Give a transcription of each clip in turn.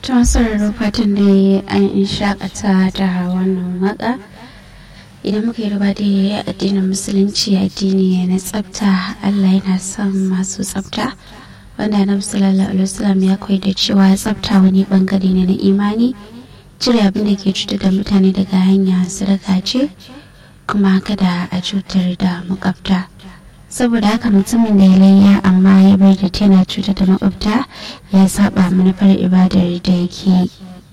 ta sauraro fatan da an shakata da wannan waka idan muka yi ruba da addinin musulunci addini na tsafta allah yana son masu tsafta wanda na sallallahu alaihi wasallam ya koyi da cewa tsafta wani bangare ne na imani cire abin da ke cutar da mutane daga hanya sadaka ce kuma kada a cutar da makwabta saboda haka mutumin da ya layya amma ya bar da tana cutar da makwabta ya saba manufar ibadar da yake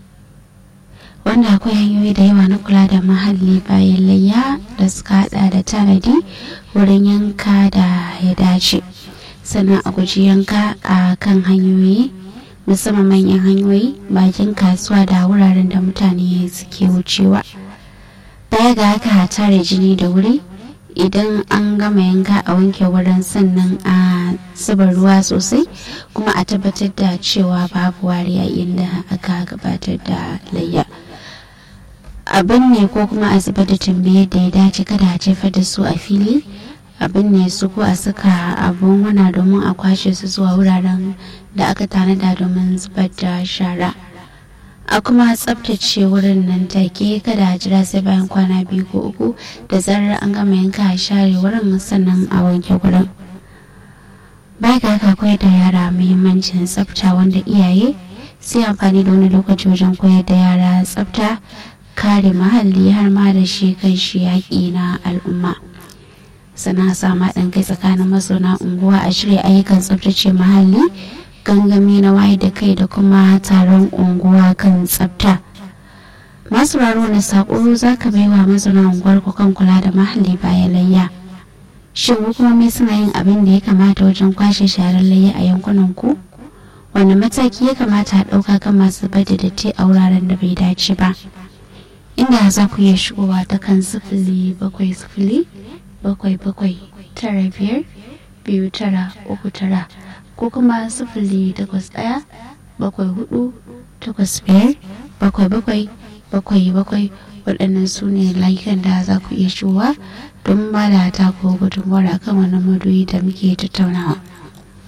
wanda akwai hanyoyi da yawa na kula da muhalli bayan layya da suka hada da tanadi wurin yanka da ya dace sannan a guji yanka a kan hanyoyi musamman manyan hanyoyi bakin kasuwa da wuraren da mutane suke wucewa baya ga haka tare jini da wuri idan an gama yanka a wanke wurin sannan a zuba ruwa sosai kuma a tabbatar da cewa babu wariya inda aka gabatar da layya abin ne ko kuma a zuba da tambaye da ya dace kada a jefar da su a fili abin ne su ko a saka abun wana domin a kwashe su zuwa wuraren da aka tanada domin zubar da shara a kuma tsabtace wurin nan take kada a jira sai bayan kwana biyu ko uku da zarar an gama yanka a share wurin sannan a wanke wurin baya ga haka koyar da yara muhimmancin tsafta wanda iyaye sai amfani da wani lokaci wajen koyar da yara tsafta kare muhalli har ma da shi kan shi yaƙi na al'umma sana sama ɗan kai tsakanin mazauna unguwa a shirya ayyukan tsaftace muhalli gangami na waye da kai da kuma taron unguwa kan tsafta masu raro na sako za ka bai wa mazauna unguwar ku kan kula da mahalli bayan layya shin hukumomi suna yin abin da ya kamata wajen kwashe sharar layya a yankunan ku wani mataki ya kamata a ɗauka kan masu bada datti a wuraren da bai dace ba inda za ku iya shigowa ta kan sifili bakwai sifili bakwai bakwai tara biyar biyu tara uku tara ko kuma sifili takwas ɗaya bakwai hudu takwas biyar bakwai bakwai bakwai bakwai waɗannan su ne layukan da za ku iya shigowa don ba da ta ko gudunmawar akan wani madoyi da muke tattaunawa.